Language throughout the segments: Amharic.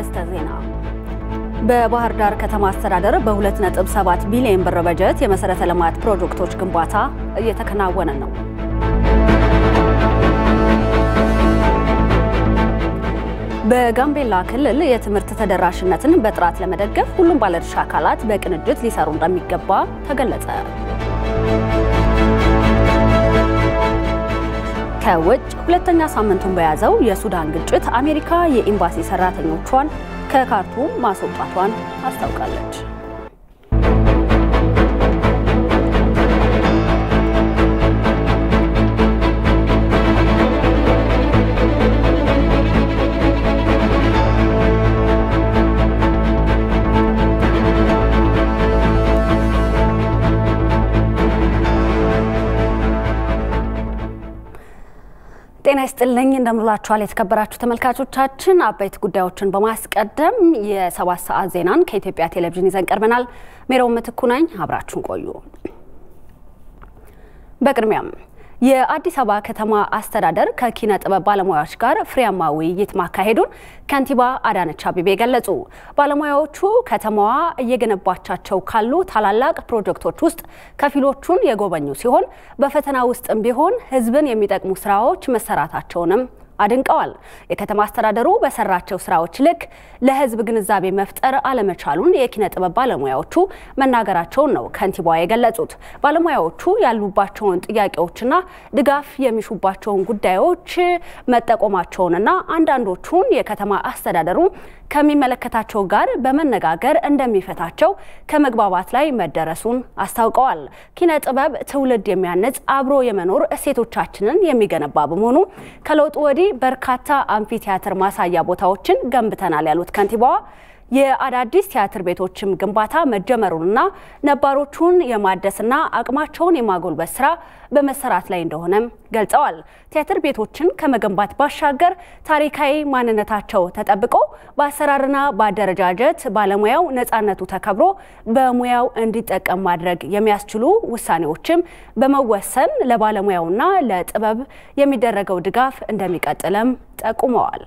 አርዕስተ ዜና። በባህር ዳር ከተማ አስተዳደር በ2.7 ቢሊዮን ብር በጀት የመሰረተ ልማት ፕሮጀክቶች ግንባታ እየተከናወነ ነው። በጋምቤላ ክልል የትምህርት ተደራሽነትን በጥራት ለመደገፍ ሁሉም ባለድርሻ አካላት በቅንጅት ሊሰሩ እንደሚገባ ተገለጸ። ከውጭ ሁለተኛ ሳምንቱን በያዘው የሱዳን ግጭት አሜሪካ የኤምባሲ ሰራተኞቿን ከካርቱም ማስወጣቷን አስታውቃለች። ጤና ይስጥልኝ እንደምንላችኋል የተከበራችሁ ተመልካቾቻችን። አበይት ጉዳዮችን በማስቀደም የሰባት ሰዓት ዜናን ከኢትዮጵያ ቴሌቪዥን ይዘን ቀርበናል። ሜሮው ምትኩ ነኝ። አብራችሁን ቆዩ። በቅድሚያም የአዲስ አበባ ከተማ አስተዳደር ከኪነ ጥበብ ባለሙያዎች ጋር ፍሬያማ ውይይት ማካሄዱን ከንቲባ አዳነች አቤቤ ገለጹ። ባለሙያዎቹ ከተማዋ እየገነባቻቸው ካሉ ታላላቅ ፕሮጀክቶች ውስጥ ከፊሎቹን የጎበኙ ሲሆን በፈተና ውስጥም ቢሆን ሕዝብን የሚጠቅሙ ስራዎች መሰራታቸውንም አድንቀዋል። የከተማ አስተዳደሩ በሰራቸው ስራዎች ልክ ለህዝብ ግንዛቤ መፍጠር አለመቻሉን የኪነ ጥበብ ባለሙያዎቹ መናገራቸውን ነው ከንቲባዋ የገለጹት። ባለሙያዎቹ ያሉባቸውን ጥያቄዎችና ድጋፍ የሚሹባቸውን ጉዳዮች መጠቆማቸውንና አንዳንዶቹን የከተማ አስተዳደሩ ከሚመለከታቸው ጋር በመነጋገር እንደሚፈታቸው ከመግባባት ላይ መደረሱን አስታውቀዋል። ኪነ ጥበብ ትውልድ የሚያነጽ አብሮ የመኖር እሴቶቻችንን የሚገነባ በመሆኑ ከለውጡ ወዲህ በርካታ አምፊቲያትር ማሳያ ቦታዎችን ገንብተናል ያሉት ከንቲባዋ የአዳዲስ ቲያትር ቤቶችም ግንባታ መጀመሩንና ነባሮቹን የማደስና አቅማቸውን የማጎልበት ስራ በመሰራት ላይ እንደሆነም ገልጸዋል። ቲያትር ቤቶችን ከመገንባት ባሻገር ታሪካዊ ማንነታቸው ተጠብቆ በአሰራርና በአደረጃጀት ባለሙያው ነፃነቱ ተከብሮ በሙያው እንዲጠቀም ማድረግ የሚያስችሉ ውሳኔዎችም በመወሰን ለባለሙያውና ለጥበብ የሚደረገው ድጋፍ እንደሚቀጥልም ጠቁመዋል።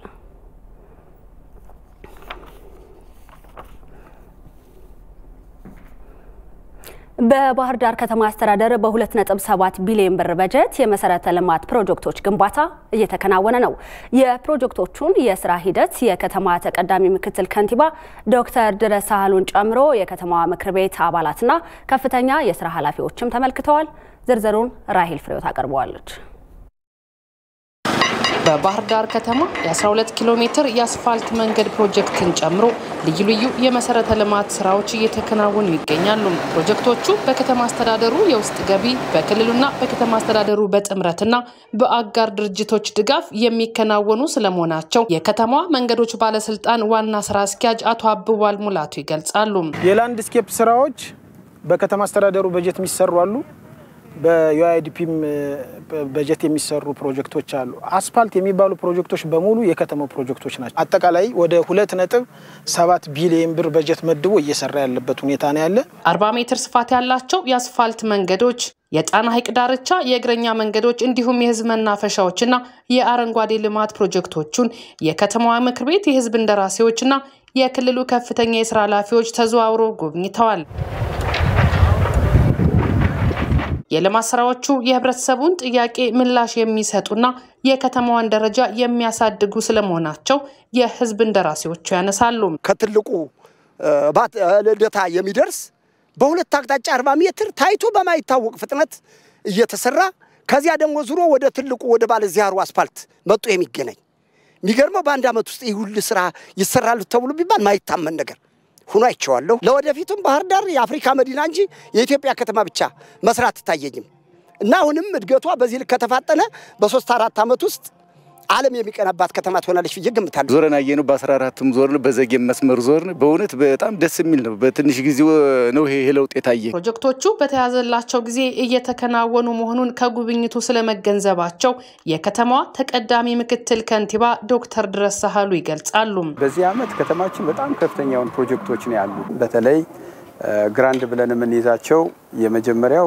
በባህር ዳር ከተማ አስተዳደር በ2.7 ቢሊዮን ብር በጀት የመሰረተ ልማት ፕሮጀክቶች ግንባታ እየተከናወነ ነው። የፕሮጀክቶቹን የስራ ሂደት የከተማ ተቀዳሚ ምክትል ከንቲባ ዶክተር ድረስ ሳህሉን ጨምሮ የከተማዋ ምክር ቤት አባላትና ከፍተኛ የስራ ኃላፊዎችም ተመልክተዋል። ዝርዝሩን ራሂል ፍሬው ታቀርበዋለች። በባህር ዳር ከተማ የ12 ኪሎ ሜትር የአስፋልት መንገድ ፕሮጀክትን ጨምሮ ልዩ ልዩ የመሰረተ ልማት ስራዎች እየተከናወኑ ይገኛሉ። ፕሮጀክቶቹ በከተማ አስተዳደሩ የውስጥ ገቢ በክልሉና በከተማ አስተዳደሩ በጥምረትና በአጋር ድርጅቶች ድጋፍ የሚከናወኑ ስለመሆናቸው የከተማዋ መንገዶች ባለስልጣን ዋና ስራ አስኪያጅ አቶ አብቧል ሙላቱ ይገልጻሉ። የላንድስኬፕ ስራዎች በከተማ አስተዳደሩ በጀት የሚሰሩ አሉ። በዩአይዲፒም በጀት የሚሰሩ ፕሮጀክቶች አሉ። አስፓልት የሚባሉ ፕሮጀክቶች በሙሉ የከተማው ፕሮጀክቶች ናቸው። አጠቃላይ ወደ ሁለት ነጥብ ሰባት ቢሊየን ብር በጀት መድቦ እየሰራ ያለበት ሁኔታ ነው ያለ። አርባ ሜትር ስፋት ያላቸው የአስፋልት መንገዶች፣ የጣና ሐይቅ ዳርቻ የእግረኛ መንገዶች እንዲሁም የህዝብ መናፈሻዎችና የአረንጓዴ ልማት ፕሮጀክቶቹን የከተማዋ ምክር ቤት የህዝብ እንደራሴዎችና የክልሉ ከፍተኛ የስራ ኃላፊዎች ተዘዋውሮ ጎብኝተዋል። የልማት ስራዎቹ የህብረተሰቡን ጥያቄ ምላሽ የሚሰጡና የከተማዋን ደረጃ የሚያሳድጉ ስለመሆናቸው የህዝብ እንደራሴዎቹ ያነሳሉ። ከትልቁ ልደታ የሚደርስ በሁለት አቅጣጫ አርባ ሜትር ታይቶ በማይታወቅ ፍጥነት እየተሰራ ከዚያ ደግሞ ዙሮ ወደ ትልቁ ወደ ባለዚያሩ አስፋልት መጡ የሚገናኝ የሚገርመው በአንድ ዓመት ውስጥ ይህ ሁሉ ስራ ይሰራሉ ተብሎ ቢባል ማይታመን ነገር ሁኖ አይቼዋለሁ። ለወደፊቱም ባህር ዳር የአፍሪካ መዲና እንጂ የኢትዮጵያ ከተማ ብቻ መስራት ትታየኝም እና አሁንም እድገቷ በዚህ ልክ ከተፋጠነ በሶስት አራት ዓመት ውስጥ ዓለም የሚቀናባት ከተማ ትሆናለች ብዬ ገምታለሁ። ዞረን አየነው። በአስራ አራትም ዞርን፣ በዘጌም መስመር ዞርን። በእውነት በጣም ደስ የሚል ነው። በትንሽ ጊዜ ነው ይሄ ለውጥ የታየ። ፕሮጀክቶቹ በተያዘላቸው ጊዜ እየተከናወኑ መሆኑን ከጉብኝቱ ስለመገንዘባቸው የከተማዋ ተቀዳሚ ምክትል ከንቲባ ዶክተር ድረስ ሳህሉ ይገልጻሉ። በዚህ ዓመት ከተማችን በጣም ከፍተኛ የሆኑ ፕሮጀክቶች ነው ያሉ። በተለይ ግራንድ ብለን የምንይዛቸው የመጀመሪያው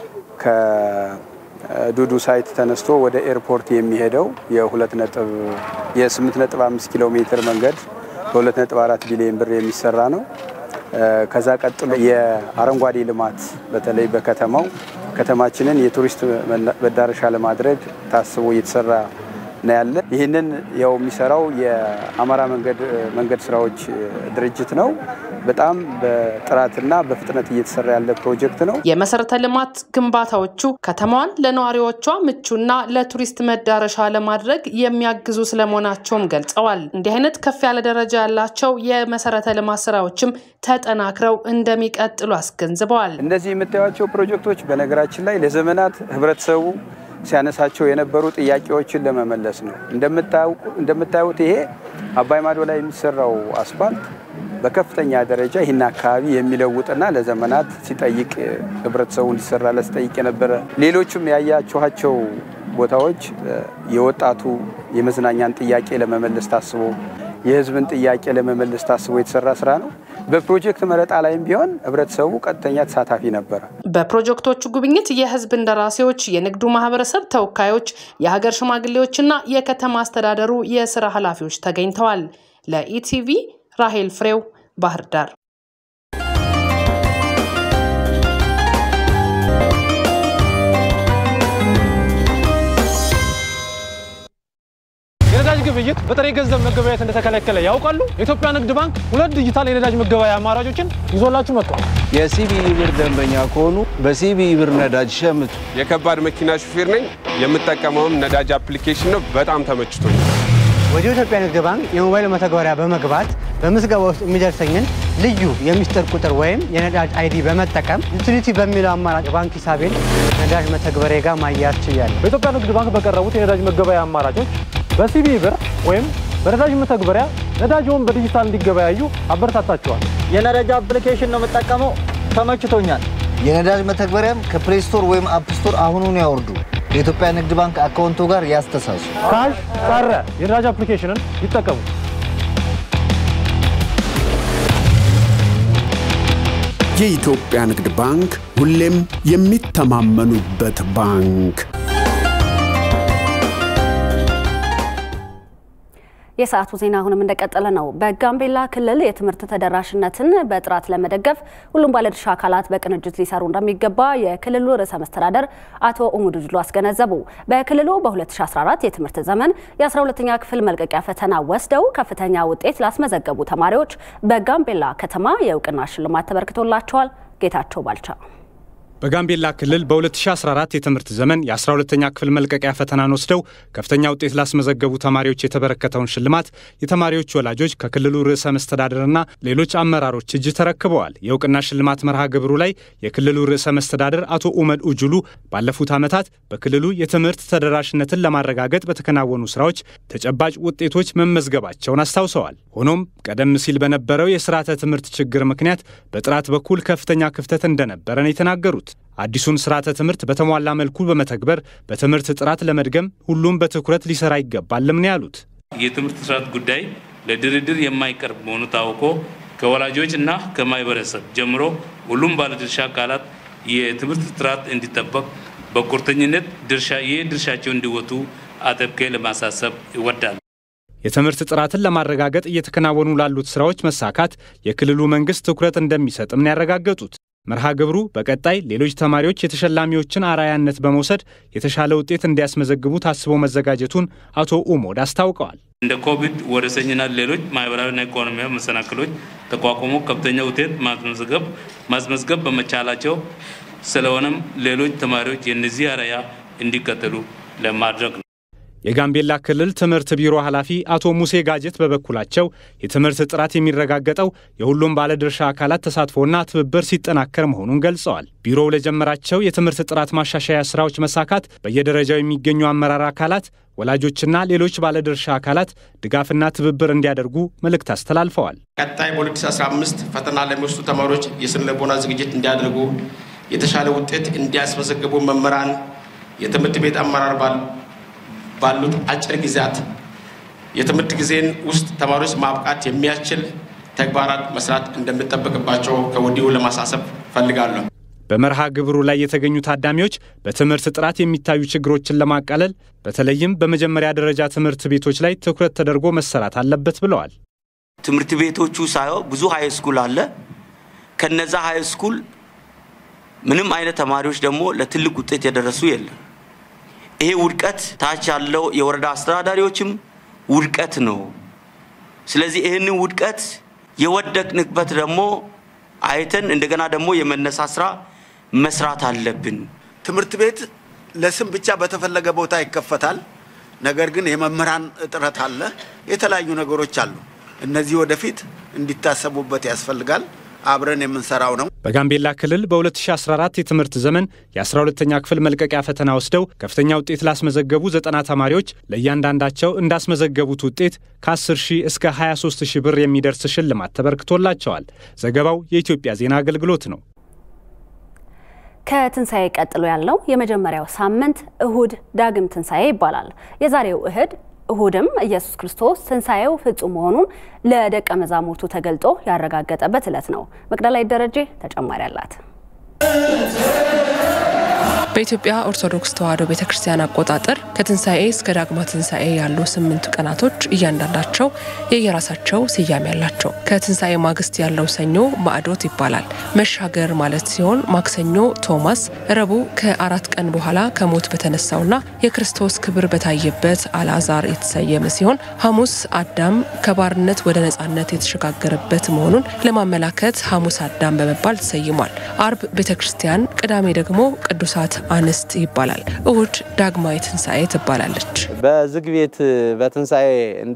ዱዱ ሳይት ተነስቶ ወደ ኤርፖርት የሚሄደው የሁለት ነጥብ የስምንት ነጥብ አምስት ኪሎ ሜትር መንገድ በ2.4 ቢሊዮን ብር የሚሰራ ነው። ከዛ ቀጥሎ የአረንጓዴ ልማት በተለይ በከተማው ከተማችንን የቱሪስት መዳረሻ ለማድረግ ታስቦ እየተሰራ ነው ያለ። ይህንን ያው የሚሰራው የአማራ መንገድ መንገድ ስራዎች ድርጅት ነው። በጣም በጥራትና በፍጥነት እየተሰራ ያለ ፕሮጀክት ነው። የመሰረተ ልማት ግንባታዎቹ ከተማዋን ለነዋሪዎቿ ምቹና ለቱሪስት መዳረሻ ለማድረግ የሚያግዙ ስለመሆናቸውም ገልጸዋል። እንዲህ አይነት ከፍ ያለ ደረጃ ያላቸው የመሰረተ ልማት ስራዎችም ተጠናክረው እንደሚቀጥሉ አስገንዝበዋል። እነዚህ የምታዩቸው ፕሮጀክቶች በነገራችን ላይ ለዘመናት ህብረተሰቡ ሲያነሳቸው የነበሩ ጥያቄዎችን ለመመለስ ነው። እንደምታዩት ይሄ አባይ ማዶ ላይ የሚሰራው አስፋልት በከፍተኛ ደረጃ ይህን አካባቢ የሚለውጥና ለዘመናት ሲጠይቅ ህብረተሰቡ እንዲሰራለት ሲጠይቅ የነበረ ሌሎችም ያያችኋቸው ቦታዎች የወጣቱ የመዝናኛን ጥያቄ ለመመለስ ታስቦ የህዝብን ጥያቄ ለመመለስ ታስቦ የተሰራ ስራ ነው። በፕሮጀክት መረጣ ላይም ቢሆን ህብረተሰቡ ቀጥተኛ ተሳታፊ ነበረ። በፕሮጀክቶቹ ጉብኝት የህዝብ እንደራሴዎች፣ የንግዱ ማህበረሰብ ተወካዮች፣ የሀገር ሽማግሌዎችና የከተማ አስተዳደሩ የስራ ኃላፊዎች ተገኝተዋል። ለኢቲቪ ራሄል ፍሬው ባህር ዳር። የነዳጅ ግብይት በጥሬ ገንዘብ መገበያየት እንደተከለከለ ያውቃሉ? የኢትዮጵያ ንግድ ባንክ ሁለት ዲጂታል የነዳጅ መገበያያ አማራጮችን ይዞላችሁ መጥቷል። የሲቢኢ ብር ደንበኛ ከሆኑ በሲቢኢ ብር ነዳጅ ሸምቱ። የከባድ መኪና ሹፌር ነኝ። የምጠቀመውም ነዳጅ አፕሊኬሽን ነው። በጣም ተመችቶኛል። ወደ ኢትዮጵያ ንግድ ባንክ የሞባይል መተግበሪያ በመግባት በምዝገባ ውስጥ የሚደርሰኝን ልዩ የሚስጥር ቁጥር ወይም የነዳጅ አይዲ በመጠቀም ዩቲሊቲ በሚለው አማራጭ ባንክ ሂሳቤን ነዳጅ መተግበሪያ ጋር ማያያዝ ችያለሁ። በኢትዮጵያ ንግድ ባንክ በቀረቡት የነዳጅ መገበያያ አማራጮች በሲቢኢ ብር ወይም በነዳጅ መተግበሪያ ነዳጅውን በዲጂታል እንዲገበያዩ አበረታታቸዋል። የነዳጅ አፕሊኬሽን ነው የምጠቀመው፣ ተመችቶኛል። የነዳጅ መተግበሪያም ከፕሌይ ስቶር ወይም አፕ ስቶር አሁኑን ያወርዱ። የኢትዮጵያ ንግድ ባንክ አካውንቶ ጋር ያስተሳሱ። ካሽ ቀረ የነዳጅ አፕሊኬሽንን ይጠቀሙ። የኢትዮጵያ ንግድ ባንክ ሁሌም የሚተማመኑበት ባንክ። የሰዓቱ ዜና አሁንም እንደቀጠለ ነው። በጋምቤላ ክልል የትምህርት ተደራሽነትን በጥራት ለመደገፍ ሁሉም ባለድርሻ አካላት በቅንጅት ሊሰሩ እንደሚገባ የክልሉ ርዕሰ መስተዳደር አቶ ኡሙድ ጅሎ አስገነዘቡ። በክልሉ በ2014 የትምህርት ዘመን የ12ኛ ክፍል መልቀቂያ ፈተና ወስደው ከፍተኛ ውጤት ላስመዘገቡ ተማሪዎች በጋምቤላ ከተማ የእውቅና ሽልማት ተበርክቶላቸዋል። ጌታቸው ባልቻ በጋምቤላ ክልል በ2014 የትምህርት ዘመን የ12ተኛ ክፍል መልቀቂያ ፈተናን ወስደው ከፍተኛ ውጤት ላስመዘገቡ ተማሪዎች የተበረከተውን ሽልማት የተማሪዎች ወላጆች ከክልሉ ርዕሰ መስተዳደርና ሌሎች አመራሮች እጅ ተረክበዋል። የእውቅና ሽልማት መርሃ ግብሩ ላይ የክልሉ ርዕሰ መስተዳደር አቶ ኡመድ ኡጁሉ ባለፉት ዓመታት በክልሉ የትምህርት ተደራሽነትን ለማረጋገጥ በተከናወኑ ስራዎች ተጨባጭ ውጤቶች መመዝገባቸውን አስታውሰዋል። ሆኖም ቀደም ሲል በነበረው የስርዓተ ትምህርት ችግር ምክንያት በጥራት በኩል ከፍተኛ ክፍተት እንደነበረ ነው የተናገሩት። አዲሱን ስርዓተ ትምህርት በተሟላ መልኩ በመተግበር በትምህርት ጥራት ለመድገም ሁሉም በትኩረት ሊሰራ ይገባልም ነው ያሉት። የትምህርት ጥራት ጉዳይ ለድርድር የማይቀርብ መሆኑ ታውቆ ከወላጆች እና ከማህበረሰብ ጀምሮ ሁሉም ባለድርሻ አካላት የትምህርት ጥራት እንዲጠበቅ በቁርጠኝነት ድርሻ ይህ ድርሻቸው እንዲወጡ አጥብቄ ለማሳሰብ ይወዳል። የትምህርት ጥራትን ለማረጋገጥ እየተከናወኑ ላሉት ስራዎች መሳካት የክልሉ መንግስት ትኩረት እንደሚሰጥም ነው ያረጋገጡት። መርሃ ግብሩ በቀጣይ ሌሎች ተማሪዎች የተሸላሚዎችን አርአያነት በመውሰድ የተሻለ ውጤት እንዲያስመዘግቡ ታስቦ መዘጋጀቱን አቶ ኡሞድ አስታውቀዋል። እንደ ኮቪድ ወረርሽኝና ሌሎች ማህበራዊና ኢኮኖሚያዊ መሰናክሎች ተቋቁሞ ከፍተኛ ውጤት ማስመዝገብ ማስመዝገብ በመቻላቸው ስለሆነም ሌሎች ተማሪዎች የእነዚህ አርአያ እንዲከተሉ ለማድረግ ነው። የጋምቤላ ክልል ትምህርት ቢሮ ኃላፊ አቶ ሙሴ ጋጀት በበኩላቸው የትምህርት ጥራት የሚረጋገጠው የሁሉም ባለድርሻ አካላት ተሳትፎና ትብብር ሲጠናከር መሆኑን ገልጸዋል። ቢሮው ለጀመራቸው የትምህርት ጥራት ማሻሻያ ስራዎች መሳካት በየደረጃው የሚገኙ አመራር አካላት፣ ወላጆችና ሌሎች ባለድርሻ አካላት ድጋፍና ትብብር እንዲያደርጉ መልእክት አስተላልፈዋል። ቀጣይ በ2015 ፈተና ለሚወስዱ ተማሪዎች የስነ ልቦና ዝግጅት እንዲያደርጉ፣ የተሻለ ውጤት እንዲያስመዘግቡ መምህራን፣ የትምህርት ቤት አመራር ባል ባሉት አጭር ጊዜያት የትምህርት ጊዜን ውስጥ ተማሪዎች ማብቃት የሚያስችል ተግባራት መስራት እንደሚጠበቅባቸው ከወዲሁ ለማሳሰብ ፈልጋለሁ። በመርሃ ግብሩ ላይ የተገኙ ታዳሚዎች በትምህርት ጥራት የሚታዩ ችግሮችን ለማቃለል በተለይም በመጀመሪያ ደረጃ ትምህርት ቤቶች ላይ ትኩረት ተደርጎ መሰራት አለበት ብለዋል። ትምህርት ቤቶቹ ሳየው ብዙ ሀይ ስኩል አለ። ከነዛ ሀይ ስኩል ምንም አይነት ተማሪዎች ደግሞ ለትልቅ ውጤት የደረሱ የለም። ይሄ ውድቀት ታች ያለው የወረዳ አስተዳዳሪዎችም ውድቀት ነው። ስለዚህ ይህንን ውድቀት የወደቅንበት ደግሞ አይተን እንደገና ደግሞ የመነሳት ስራ መስራት አለብን። ትምህርት ቤት ለስም ብቻ በተፈለገ ቦታ ይከፈታል። ነገር ግን የመምህራን እጥረት አለ። የተለያዩ ነገሮች አሉ። እነዚህ ወደፊት እንዲታሰቡበት ያስፈልጋል። አብረን የምንሰራው ነው። በጋምቤላ ክልል በ2014 የትምህርት ዘመን የ12ተኛ ክፍል መልቀቂያ ፈተና ወስደው ከፍተኛ ውጤት ላስመዘገቡ ዘጠና ተማሪዎች ለእያንዳንዳቸው እንዳስመዘገቡት ውጤት ከ10 ሺህ እስከ 23 ሺህ ብር የሚደርስ ሽልማት ተበርክቶላቸዋል። ዘገባው የኢትዮጵያ ዜና አገልግሎት ነው። ከትንሣኤ ቀጥሎ ያለው የመጀመሪያው ሳምንት እሁድ ዳግም ትንሣኤ ይባላል። የዛሬው እሁድ እሁድም ኢየሱስ ክርስቶስ ትንሣኤው ፍጹም መሆኑን ለደቀ መዛሙርቱ ተገልጦ ያረጋገጠበት ዕለት ነው። መቅደላዊት ደረጀ ተጨማሪ አላት። በኢትዮጵያ ኦርቶዶክስ ተዋሕዶ ቤተ ክርስቲያን አቆጣጠር ከትንሣኤ እስከ ዳግማ ትንሣኤ ያሉ ስምንቱ ቀናቶች እያንዳንዳቸው የየራሳቸው ስያሜ ያላቸው። ከትንሣኤ ማግስት ያለው ሰኞ ማዕዶት ይባላል። መሻገር ማለት ሲሆን ማክሰኞ ቶማስ፣ ረቡዕ ከአራት ቀን በኋላ ከሞት በተነሳውና የክርስቶስ ክብር በታየበት አልዓዛር የተሰየመ ሲሆን ሐሙስ አዳም ከባርነት ወደ ነጻነት የተሸጋገረበት መሆኑን ለማመላከት ሐሙስ አዳም በመባል ተሰይሟል። አርብ ቤተ ክርስቲያን፣ ቅዳሜ ደግሞ ቅዱሳት አንስት ይባላል። እሁድ ዳግማዊ ትንሣኤ ትባላለች። በዝግ ቤት በትንሣኤ እንደ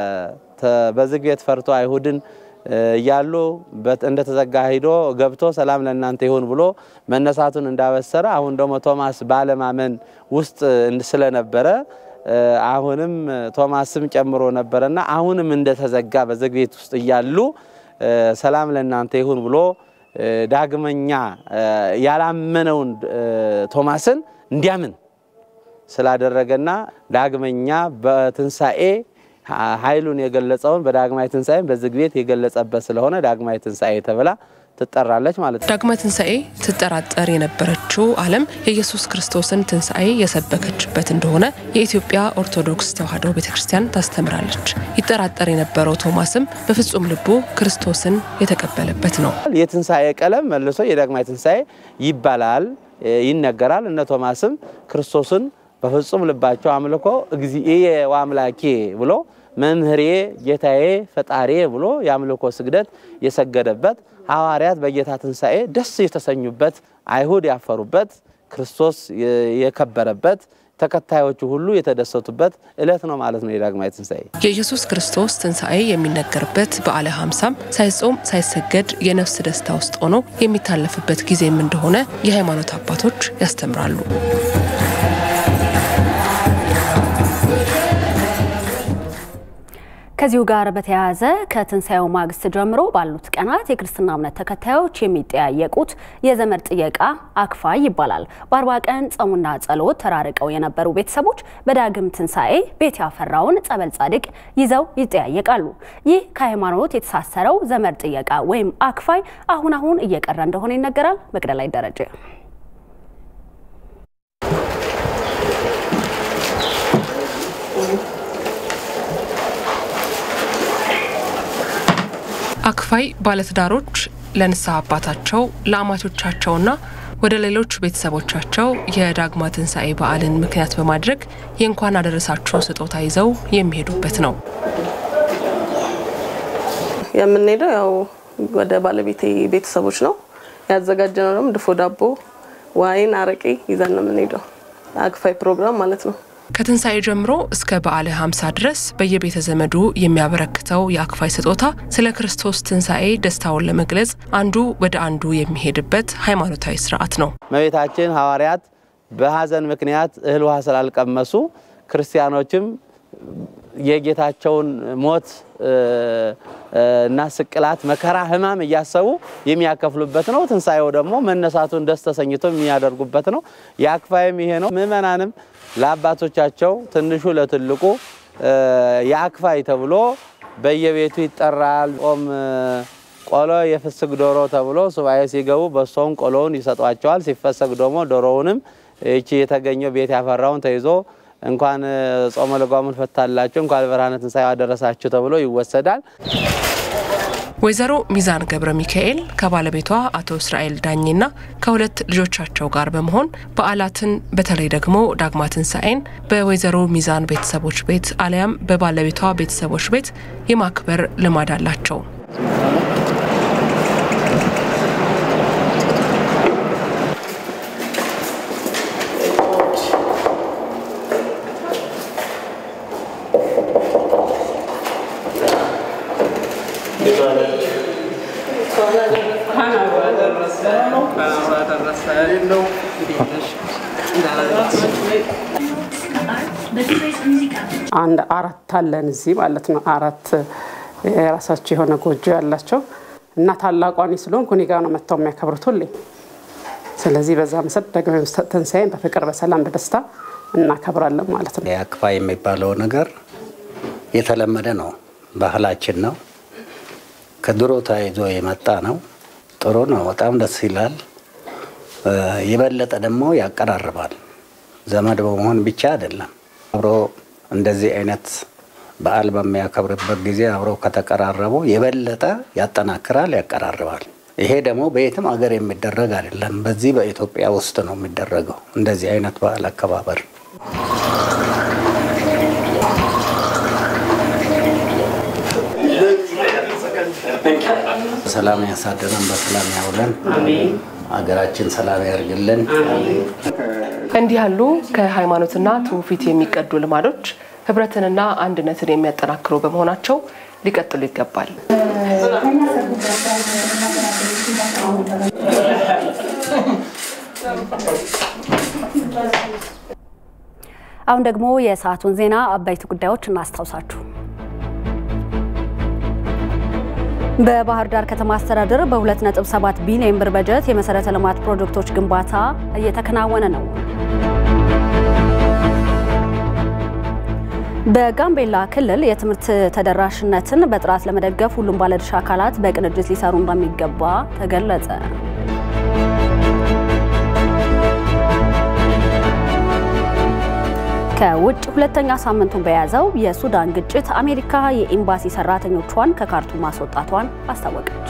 በዝግ ቤት ፈርቶ አይሁድን እያሉ እንደተዘጋ ሂዶ ገብቶ ሰላም ለእናንተ ይሁን ብሎ መነሳቱን እንዳበሰረ አሁን ደግሞ ቶማስ ባለማመን ውስጥ ስለነበረ አሁንም ቶማስም ጨምሮ ነበረና አሁንም እንደተዘጋ በዝግ ቤት ውስጥ እያሉ ሰላም ለእናንተ ይሁን ብሎ ዳግመኛ ያላመነውን ቶማስን እንዲያምን ስላደረገና ዳግመኛ በትንሣኤ ኃይሉን የገለጸውን በዳግማዊ ትንሣኤ በዝግ ቤት የገለጸበት ስለሆነ ዳግማዊ ትንሣኤ ተብላ ትጠራለች ማለት ነው። ዳግማዊ ትንሣኤ ትጠራጠር የነበረችው ዓለም የኢየሱስ ክርስቶስን ትንሣኤ የሰበከችበት እንደሆነ የኢትዮጵያ ኦርቶዶክስ ተዋሕዶ ቤተ ክርስቲያን ታስተምራለች። ይጠራጠር የነበረው ቶማስም በፍጹም ልቡ ክርስቶስን የተቀበለበት ነው። የትንሣኤ ቀለም መልሶ የዳግማዊ ትንሣኤ ይባላል፣ ይነገራል። እነ ቶማስም ክርስቶስን በፍጹም ልባቸው አምልኮ እግዚእየ ወአምላኬ ብሎ መምህሬ ጌታዬ ፈጣሬ ብሎ የአምልኮ ስግደት የሰገደበት ሐዋርያት በጌታ ትንሣኤ ደስ የተሰኙበት አይሁድ ያፈሩበት ክርስቶስ የከበረበት ተከታዮቹ ሁሉ የተደሰቱበት ዕለት ነው ማለት ነው የዳግማዊ ትንሣኤ። የኢየሱስ ክርስቶስ ትንሣኤ የሚነገርበት በዓለ ሀምሳም ሳይጾም ሳይሰገድ የነፍስ ደስታ ውስጥ ሆኖ የሚታለፍበት ጊዜም እንደሆነ የሃይማኖት አባቶች ያስተምራሉ። ከዚሁ ጋር በተያያዘ ከትንሣኤው ማግስት ጀምሮ ባሉት ቀናት የክርስትና እምነት ተከታዮች የሚጠያየቁት የዘመድ ጥየቃ አክፋይ ይባላል። በአርባ ቀን ጾምና ጸሎት ተራርቀው የነበሩ ቤተሰቦች በዳግም ትንሣኤ ቤት ያፈራውን ጸበል ጻድቅ ይዘው ይጠያየቃሉ። ይህ ከሃይማኖት የተሳሰረው ዘመድ ጥየቃ ወይም አክፋይ አሁን አሁን እየቀረ እንደሆነ ይነገራል። መቅደላዊት ደረጀ አክፋይ ባለትዳሮች ለንስሐ አባታቸው ለአማቾቻቸውና ወደ ሌሎች ቤተሰቦቻቸው የዳግማ ትንሣኤ በዓልን ምክንያት በማድረግ የእንኳን አደረሳችሁ ስጦታ ይዘው የሚሄዱበት ነው። የምንሄደው ያው ወደ ባለቤቴ ቤተሰቦች ነው ያዘጋጀነው። ደግሞ ድፎ ዳቦ፣ ዋይን፣ አረቄ ይዘን ነው የምንሄደው። አክፋይ ፕሮግራም ማለት ነው። ከትንሣኤ ጀምሮ እስከ በዓለ ሀምሳ ድረስ በየቤተ ዘመዱ የሚያበረክተው የአክፋይ ስጦታ ስለ ክርስቶስ ትንሣኤ ደስታውን ለመግለጽ አንዱ ወደ አንዱ የሚሄድበት ሃይማኖታዊ ስርዓት ነው። እመቤታችን ሐዋርያት በሐዘን ምክንያት እህል ውሃ ስላልቀመሱ ክርስቲያኖችም የጌታቸውን ሞት እና ስቅላት፣ መከራ፣ ሕማም እያሰቡ የሚያከፍሉበት ነው። ትንሣኤው ደግሞ መነሳቱን ደስ ተሰኝቶ የሚያደርጉበት ነው። የአክፋይም ይሄ ነው። ምእመናንም ለአባቶቻቸው ትንሹ ለትልቁ የአክፋይ ተብሎ በየቤቱ ይጠራል። ጾም ቆሎ የፍስግ ዶሮ ተብሎ ሱባኤ ሲገቡ በሶውን ቆሎውን ይሰጧቸዋል። ሲፈሰግ ደግሞ ዶሮውንም ይቺ የተገኘው ቤት ያፈራውን ተይዞ እንኳን ጾመ ልጓሙን ፈታላችሁ እንኳን ብርሃነ ትንሣኤው አደረሳችሁ ተብሎ ይወሰዳል። ወይዘሮ ሚዛን ገብረ ሚካኤል ከባለቤቷ አቶ እስራኤል ዳኜና ከሁለት ልጆቻቸው ጋር በመሆን በዓላትን በተለይ ደግሞ ዳግማ ትንሣኤን በወይዘሮ ሚዛን ቤተሰቦች ቤት አሊያም በባለቤቷ ቤተሰቦች ቤት የማክበር ልማድ አላቸው። አንድ አራት አለን እዚህ ማለት ነው። አራት የራሳቸው የሆነ ጎጆ ያላቸው እና ታላቋን ስለሆንኩ እኔ ጋ ነው መጥተው የሚያከብሩት ሁሌ። ስለዚህ በዛ መሰረት ደግሞ ትንሣኤን በፍቅር በሰላም በደስታ እናከብራለን ማለት ነው። የአክፋ የሚባለው ነገር የተለመደ ነው፣ ባህላችን ነው። ከድሮ ተያይዞ የመጣ ነው። ጥሩ ነው፣ በጣም ደስ ይላል። የበለጠ ደግሞ ያቀራርባል። ዘመድ በመሆን ብቻ አይደለም። አብሮ እንደዚህ አይነት በዓል በሚያከብርበት ጊዜ አብረው ከተቀራረቡ የበለጠ ያጠናክራል፣ ያቀራርባል። ይሄ ደግሞ በየትም አገር የሚደረግ አይደለም። በዚህ በኢትዮጵያ ውስጥ ነው የሚደረገው እንደዚህ አይነት በዓል አከባበር። ሰላም ያሳድረን፣ በሰላም ያውለን፣ ሀገራችን ሰላም ያርግልን። እንዲህ ያሉ ከሃይማኖትና ትውፊት የሚቀዱ ልማዶች ህብረትንና አንድነትን የሚያጠናክሩ በመሆናቸው ሊቀጥሉ ይገባል። አሁን ደግሞ የሰዓቱን ዜና አበይት ጉዳዮች እናስታውሳችሁ። በባህር ዳር ከተማ አስተዳደር በ2.7 ቢሊዮን ብር በጀት የመሰረተ ልማት ፕሮጀክቶች ግንባታ እየተከናወነ ነው። በጋምቤላ ክልል የትምህርት ተደራሽነትን በጥራት ለመደገፍ ሁሉም ባለድርሻ አካላት በቅንጅት ሊሰሩ እንደሚገባ ተገለጸ። ከውጭ ሁለተኛ ሳምንቱን በያዘው የሱዳን ግጭት አሜሪካ የኤምባሲ ሰራተኞቿን ከካርቱም ማስወጣቷን አስታወቀች።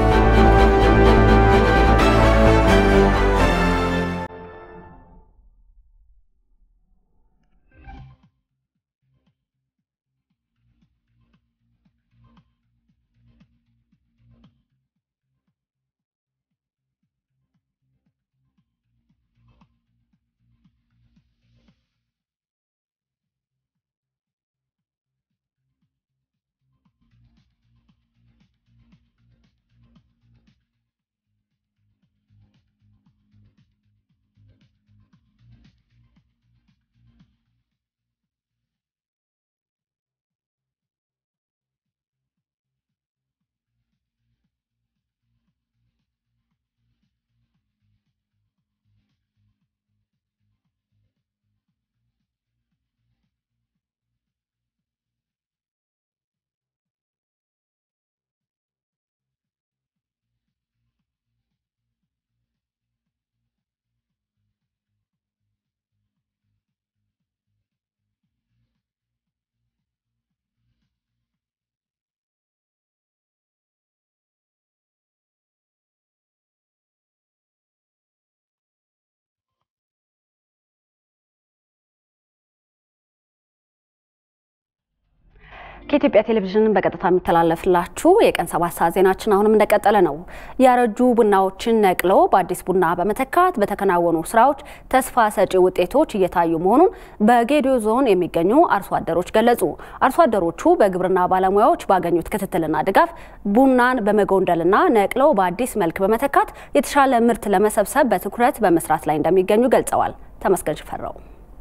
ከኢትዮጵያ ቴሌቪዥን በቀጥታ የሚተላለፍላችሁ የቀን ሰባት ሰዓት ዜናችን አሁንም እንደቀጠለ ነው። ያረጁ ቡናዎችን ነቅሎ በአዲስ ቡና በመተካት በተከናወኑ ስራዎች ተስፋ ሰጪ ውጤቶች እየታዩ መሆኑን በጌዲዮ ዞን የሚገኙ አርሶ አደሮች ገለጹ። አርሶ አደሮቹ በግብርና ባለሙያዎች ባገኙት ክትትልና ድጋፍ ቡናን በመጎንደልና ነቅለው በአዲስ መልክ በመተካት የተሻለ ምርት ለመሰብሰብ በትኩረት በመስራት ላይ እንደሚገኙ ገልጸዋል። ተመስገን ሽፈራው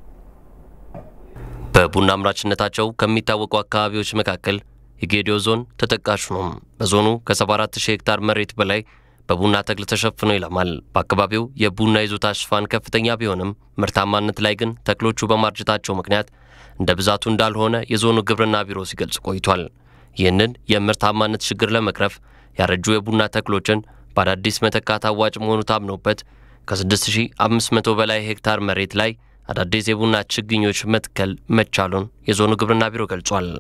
በቡና አምራችነታቸው ከሚታወቁ አካባቢዎች መካከል የጌዲዮ ዞን ተጠቃሹ ነው። በዞኑ ከ74 ሺህ ሄክታር መሬት በላይ በቡና ተክል ተሸፍኖ ይለማል። በአካባቢው የቡና ይዞታ ሽፋን ከፍተኛ ቢሆንም ምርታማነት ላይ ግን ተክሎቹ በማርጀታቸው ምክንያት እንደ ብዛቱ እንዳልሆነ የዞኑ ግብርና ቢሮ ሲገልጽ ቆይቷል። ይህንን የምርታማነት ችግር ለመቅረፍ ያረጁ የቡና ተክሎችን በአዳዲስ መተካት አዋጭ መሆኑ ታምኖበት ከ6500 በላይ ሄክታር መሬት ላይ አዳዲስ የቡና ችግኞች መትከል መቻሉን የዞኑ ግብርና ቢሮ ገልጿል።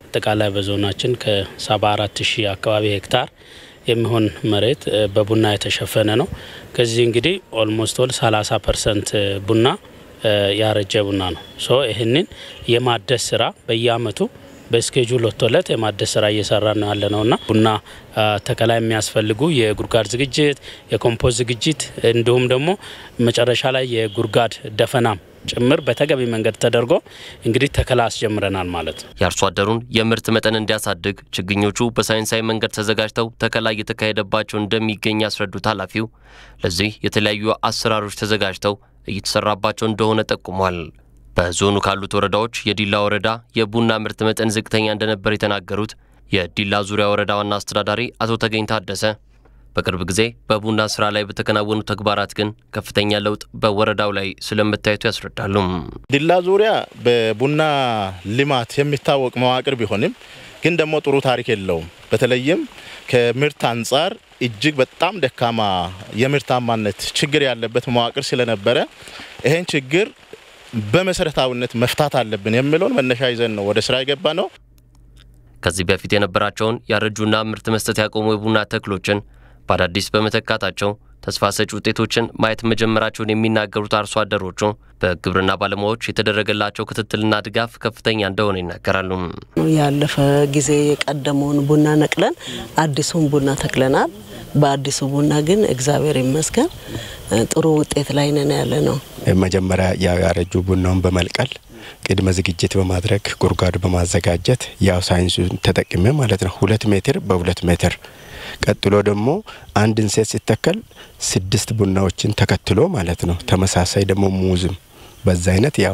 አጠቃላይ በዞናችን ከ74 ሺህ አካባቢ ሄክታር የሚሆን መሬት በቡና የተሸፈነ ነው። ከዚህ እንግዲህ ኦልሞስት ወል 30 ፐርሰንት ቡና ያረጀ ቡና ነው። ሶ ይህንን የማደስ ስራ በየአመቱ በስኬጁል ወጥቶለት የማደስ ስራ እየሰራ ነው ያለ ነውና ቡና ተከላ የሚያስፈልጉ የጉድጓድ ዝግጅት፣ የኮምፖስት ዝግጅት እንዲሁም ደግሞ መጨረሻ ላይ የጉድጓድ ደፈናም ጭምር በተገቢ መንገድ ተደርጎ እንግዲህ ተከላ አስጀምረናል ማለት ነው። የአርሶ አደሩን የምርት መጠን እንዲያሳድግ ችግኞቹ በሳይንሳዊ መንገድ ተዘጋጅተው ተከላ እየተካሄደባቸው እንደሚገኝ ያስረዱት ኃላፊው ለዚህ የተለያዩ አሰራሮች ተዘጋጅተው እየተሰራባቸው እንደሆነ ጠቁሟል። በዞኑ ካሉት ወረዳዎች የዲላ ወረዳ የቡና ምርት መጠን ዝቅተኛ እንደነበር የተናገሩት የዲላ ዙሪያ ወረዳ ዋና አስተዳዳሪ አቶ ተገኝ ታደሰ በቅርብ ጊዜ በቡና ስራ ላይ በተከናወኑ ተግባራት ግን ከፍተኛ ለውጥ በወረዳው ላይ ስለመታየቱ ያስረዳሉ። ዲላ ዙሪያ በቡና ልማት የሚታወቅ መዋቅር ቢሆንም ግን ደግሞ ጥሩ ታሪክ የለውም። በተለይም ከምርት አንጻር እጅግ በጣም ደካማ የምርታማነት ችግር ያለበት መዋቅር ስለነበረ ይህን ችግር በመሰረታዊነት መፍታት አለብን የሚለውን መነሻ ይዘን ነው ወደ ስራ የገባ ነው። ከዚህ በፊት የነበራቸውን ያረጁና ምርት መስጠት ያቆሙ የቡና ተክሎችን በአዳዲስ በመተካታቸው ተስፋ ሰጪ ውጤቶችን ማየት መጀመራቸውን የሚናገሩት አርሶ አደሮቹ በግብርና ባለሙያዎች የተደረገላቸው ክትትልና ድጋፍ ከፍተኛ እንደሆነ ይናገራሉ። ያለፈ ጊዜ የቀደመውን ቡና ነቅለን አዲሱን ቡና ተክለናል። በአዲሱ ቡና ግን እግዚአብሔር ይመስገን ጥሩ ውጤት ላይ ነን ያለ ነው። መጀመሪያ ያው ያረጁ ቡናውን በመልቀል ቅድመ ዝግጅት በማድረግ ጉድጓድ በማዘጋጀት ያው ሳይንሱን ተጠቅሜ ማለት ነው ሁለት ሜትር በሁለት ሜትር ቀጥሎ ደግሞ አንድ እንሴት ሲተከል ስድስት ቡናዎችን ተከትሎ ማለት ነው። ተመሳሳይ ደግሞ ሙዝም በዛ አይነት ያው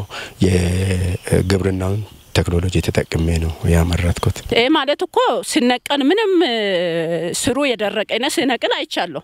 የግብርናውን ቴክኖሎጂ ተጠቅሜ ነው ያመረትኩት። ይህ ማለት እኮ ሲነቀል ምንም ስሩ የደረቀ ነ ሲነቅል አይቻለሁ።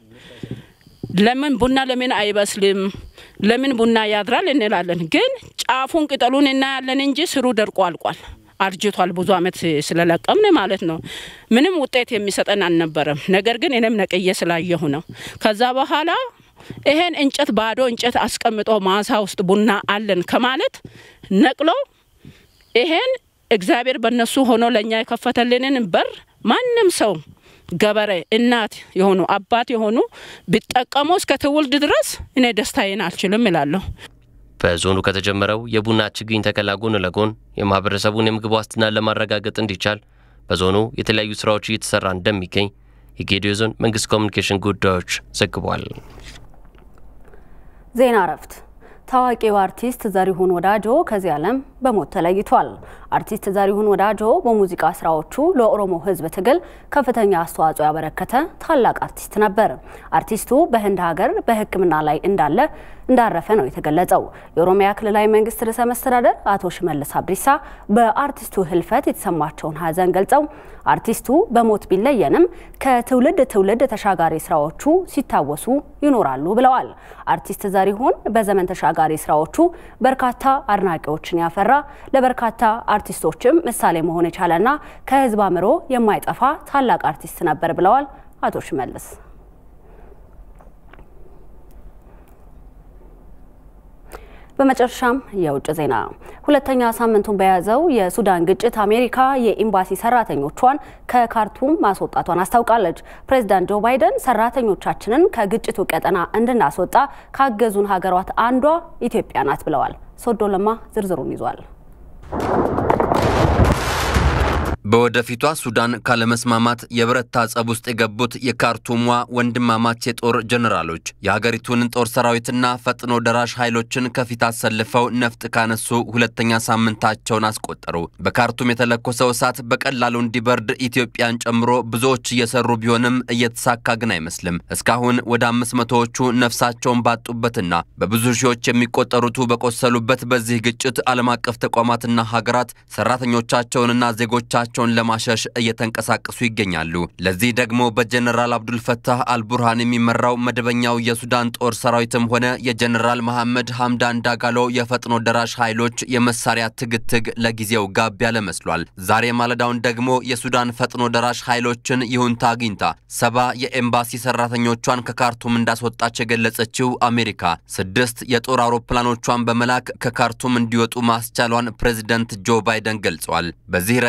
ለምን ቡና ለምን አይበስልም? ለምን ቡና ያድራል እንላለን። ግን ጫፉን ቅጠሉን እናያለን እንጂ ስሩ ደርቆ አልቋል፣ አርጅቷል። ብዙ አመት ስለለቀምን ማለት ነው። ምንም ውጤት የሚሰጠን አልነበረም። ነገር ግን እኔም ነቅዬ ስላየሁ ነው። ከዛ በኋላ ይሄን እንጨት ባዶ እንጨት አስቀምጦ ማሳ ውስጥ ቡና አለን ከማለት ነቅሎ ይሄን እግዚአብሔር በእነሱ ሆኖ ለእኛ የከፈተልንን በር ማንም ሰው ገበሬ እናት የሆኑ አባት የሆኑ ቢጠቀሙ እስከ ትውልድ ድረስ እኔ ደስታዬን አልችልም እላለሁ። በዞኑ ከተጀመረው የቡና ችግኝ ተከላ ጎን ለጎን የማህበረሰቡን የምግብ ዋስትና ለማረጋገጥ እንዲቻል በዞኑ የተለያዩ ስራዎች እየተሰራ እንደሚገኝ የጌዲዮ ዞን መንግስት ኮሚኒኬሽን ጉዳዮች ዘግቧል። ዜና እረፍት። ታዋቂው አርቲስት ዘሪሁን ወዳጆ ከዚህ ዓለም በሞት ተለይቷል። አርቲስት ዘሪሁን ወዳጆ በሙዚቃ ስራዎቹ ለኦሮሞ ሕዝብ ትግል ከፍተኛ አስተዋጽኦ ያበረከተ ታላቅ አርቲስት ነበር። አርቲስቱ በህንድ ሀገር በሕክምና ላይ እንዳለ እንዳረፈ ነው የተገለጸው። የኦሮሚያ ክልላዊ መንግስት ርዕሰ መስተዳደር አቶ ሽመልስ አብዲሳ በአርቲስቱ ህልፈት የተሰማቸውን ሀዘን ገልጸው አርቲስቱ በሞት ቢለየንም ከትውልድ ትውልድ ተሻጋሪ ስራዎቹ ሲታወሱ ይኖራሉ ብለዋል። አርቲስት ዘሪሁን በዘመን ተሻጋሪ ስራዎቹ በርካታ አድናቂዎችን ያፈራ ለበርካታ አርቲስቶችም ምሳሌ መሆን የቻለና ከህዝብ አእምሮ የማይጠፋ ታላቅ አርቲስት ነበር ብለዋል አቶ ሽመልስ። በመጨረሻም የውጭ ዜና። ሁለተኛ ሳምንቱን በያዘው የሱዳን ግጭት አሜሪካ የኤምባሲ ሰራተኞቿን ከካርቱም ማስወጣቷን አስታውቃለች። ፕሬዚዳንት ጆ ባይደን ሰራተኞቻችንን ከግጭቱ ቀጠና እንድናስወጣ ካገዙን ሀገራት አንዷ ኢትዮጵያ ናት ብለዋል። ሶዶ ለማ ዝርዝሩን ይዟል። በወደፊቷ ሱዳን ካለመስማማት የበረታ ጸብ ውስጥ የገቡት የካርቱሟ ወንድማማች የጦር ጀኔራሎች የሀገሪቱን ጦር ሰራዊትና ፈጥኖ ደራሽ ኃይሎችን ከፊት አሰልፈው ነፍጥ ካነሱ ሁለተኛ ሳምንታቸውን አስቆጠሩ። በካርቱም የተለኮሰው እሳት በቀላሉ እንዲበርድ ኢትዮጵያን ጨምሮ ብዙዎች እየሰሩ ቢሆንም እየተሳካ ግን አይመስልም። እስካሁን ወደ አምስት መቶዎቹ ነፍሳቸውን ባጡበትና በብዙ ሺዎች የሚቆጠሩቱ በቆሰሉበት በዚህ ግጭት ዓለም አቀፍ ተቋማትና ሀገራት ሰራተኞቻቸውንና ዜጎቻቸው ቸውን ለማሸሽ እየተንቀሳቀሱ ይገኛሉ። ለዚህ ደግሞ በጀነራል አብዱልፈታህ አልቡርሃን የሚመራው መደበኛው የሱዳን ጦር ሰራዊትም ሆነ የጀነራል መሐመድ ሐምዳን ዳጋሎ የፈጥኖ ደራሽ ኃይሎች የመሳሪያ ትግትግ ለጊዜው ጋብ ያለ መስሏል። ዛሬ ማለዳውን ደግሞ የሱዳን ፈጥኖ ደራሽ ኃይሎችን ይሁንታ አግኝታ ሰባ የኤምባሲ ሰራተኞቿን ከካርቱም እንዳስወጣች የገለጸችው አሜሪካ ስድስት የጦር አውሮፕላኖቿን በመላክ ከካርቱም እንዲወጡ ማስቻሏን ፕሬዚደንት ጆ ባይደን ገልጸዋል። በዚህ ረገድ የሱዳን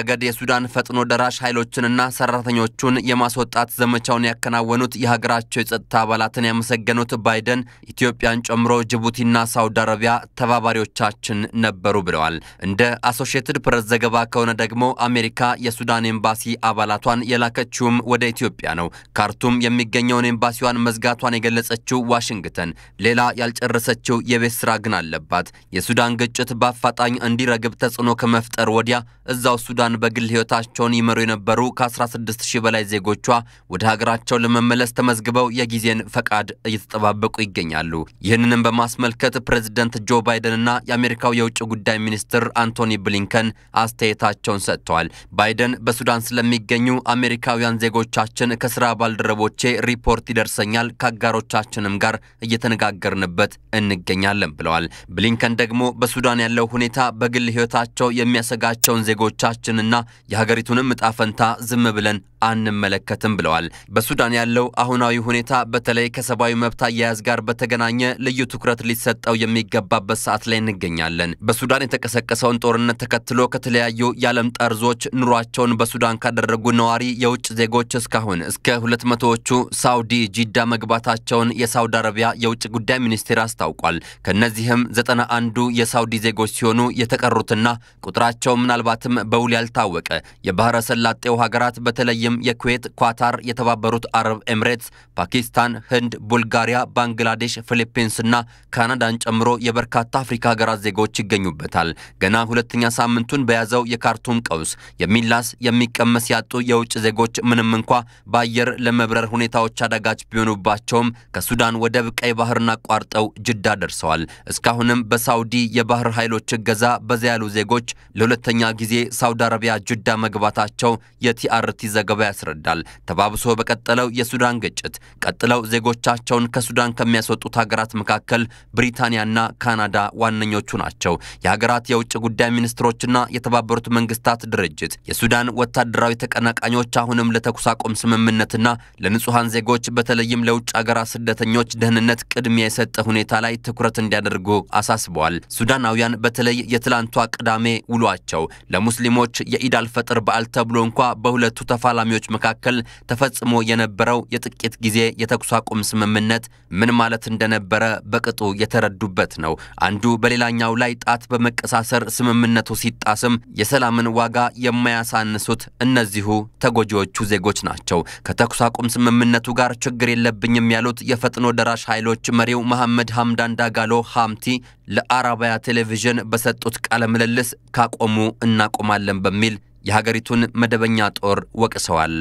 የሱዳን ፈጥኖ ደራሽ ኃይሎችንና ሰራተኞቹን የማስወጣት ዘመቻውን ያከናወኑት የሀገራቸው የጸጥታ አባላትን ያመሰገኑት ባይደን ኢትዮጵያን ጨምሮ ጅቡቲና ሳውዲ አረቢያ ተባባሪዎቻችን ነበሩ ብለዋል። እንደ አሶሺየትድ ፕሬስ ዘገባ ከሆነ ደግሞ አሜሪካ የሱዳን ኤምባሲ አባላቷን የላከችውም ወደ ኢትዮጵያ ነው። ካርቱም የሚገኘውን ኤምባሲዋን መዝጋቷን የገለጸችው ዋሽንግተን ሌላ ያልጨረሰችው የቤት ስራ ግን አለባት። የሱዳን ግጭት በአፋጣኝ እንዲረግብ ተጽዕኖ ከመፍጠር ወዲያ እዛው ሱዳን በግል ሕይወታቸውን ይመሩ የነበሩ ከ16 ሺህ በላይ ዜጎቿ ወደ ሀገራቸው ለመመለስ ተመዝግበው የጊዜን ፈቃድ እየተጠባበቁ ይገኛሉ። ይህንንም በማስመልከት ፕሬዚደንት ጆ ባይደንና የአሜሪካው የውጭ ጉዳይ ሚኒስትር አንቶኒ ብሊንከን አስተያየታቸውን ሰጥተዋል። ባይደን በሱዳን ስለሚገኙ አሜሪካውያን ዜጎቻችን ከስራ ባልደረቦቼ ሪፖርት ይደርሰኛል፣ ከአጋሮቻችንም ጋር እየተነጋገርንበት እንገኛለን ብለዋል። ብሊንከን ደግሞ በሱዳን ያለው ሁኔታ በግል ሕይወታቸው የሚያሰጋቸውን ዜጎቻችንና የሀገሪቱንም እጣ ፈንታ ዝም ብለን አንመለከትም ብለዋል። በሱዳን ያለው አሁናዊ ሁኔታ በተለይ ከሰብአዊ መብት አያያዝ ጋር በተገናኘ ልዩ ትኩረት ሊሰጠው የሚገባበት ሰዓት ላይ እንገኛለን። በሱዳን የተቀሰቀሰውን ጦርነት ተከትሎ ከተለያዩ የዓለም ጠርዞች ኑሯቸውን በሱዳን ካደረጉ ነዋሪ የውጭ ዜጎች እስካሁን እስከ ሁለት መቶዎቹ ሳውዲ ጂዳ መግባታቸውን የሳውዲ አረቢያ የውጭ ጉዳይ ሚኒስቴር አስታውቋል። ከእነዚህም ዘጠና አንዱ የሳውዲ ዜጎች ሲሆኑ የተቀሩትና ቁጥራቸው ምናልባትም በውል ያልታወቀ የባህረ ሰላጤው ሀገራት በተለይም የኩዌት፣ ኳታር፣ የተባበሩት አረብ ኤምሬትስ፣ ፓኪስታን፣ ህንድ፣ ቡልጋሪያ፣ ባንግላዴሽ፣ ፊሊፒንስና ካናዳን ጨምሮ የበርካታ አፍሪካ ሀገራት ዜጎች ይገኙበታል። ገና ሁለተኛ ሳምንቱን በያዘው የካርቱም ቀውስ የሚላስ የሚቀመስ ያጡ የውጭ ዜጎች ምንም እንኳ በአየር ለመብረር ሁኔታዎች አዳጋች ቢሆኑባቸውም ከሱዳን ወደብ ቀይ ባህርን አቋርጠው ጅዳ ደርሰዋል። እስካሁንም በሳውዲ የባህር ኃይሎች እገዛ በዛ ያሉ ዜጎች ለሁለተኛ ጊዜ ሳውዲ አረቢያ ጅዳ መግባታቸው የቲአርቲ ዘገባ ያስረዳል። ተባብሶ በቀጠለው የሱዳን ግጭት ቀጥለው ዜጎቻቸውን ከሱዳን ከሚያስወጡት ሀገራት መካከል ብሪታንያና ካናዳ ዋነኞቹ ናቸው። የሀገራት የውጭ ጉዳይ ሚኒስትሮችና የተባበሩት መንግስታት ድርጅት የሱዳን ወታደራዊ ተቀናቃኞች አሁንም ለተኩስ አቁም ስምምነትና ለንጹሐን ዜጎች በተለይም ለውጭ ሀገራት ስደተኞች ደህንነት ቅድሚያ የሰጠ ሁኔታ ላይ ትኩረት እንዲያደርጉ አሳስበዋል። ሱዳናውያን በተለይ የትላንቷ ቅዳሜ ውሏቸው ለሙስሊሞች የኢድ አልፈጥር በዓል ተብሎ እንኳ በሁለቱ ተፋላሚዎች መካከል ተፈጽሞ የነበረው የጥቂት ጊዜ የተኩስ አቁም ስምምነት ምን ማለት እንደነበረ በቅጡ የተረዱበት ነው። አንዱ በሌላኛው ላይ ጣት በመቀሳሰር ስምምነቱ ሲጣስም የሰላምን ዋጋ የማያሳንሱት እነዚሁ ተጎጂዎቹ ዜጎች ናቸው። ከተኩስ አቁም ስምምነቱ ጋር ችግር የለብኝም ያሉት የፈጥኖ ደራሽ ኃይሎች መሪው መሐመድ ሐምዳን ዳጋሎ ሐምቲ ለአረባያ ቴሌቪዥን በሰጡት ቃለ ምልልስ ካቆሙ እናቆማለን በሚል የሀገሪቱን መደበኛ ጦር ወቅሰዋል።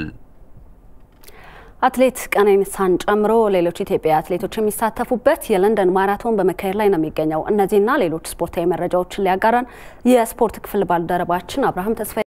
አትሌት ቀነኒሳን ጨምሮ ሌሎች ኢትዮጵያ አትሌቶች የሚሳተፉበት የለንደን ማራቶን በመካሄድ ላይ ነው የሚገኘው። እነዚህና ሌሎች ስፖርታዊ መረጃዎችን ሊያጋራን የስፖርት ክፍል ባልደረባችን አብርሃም ተስፋ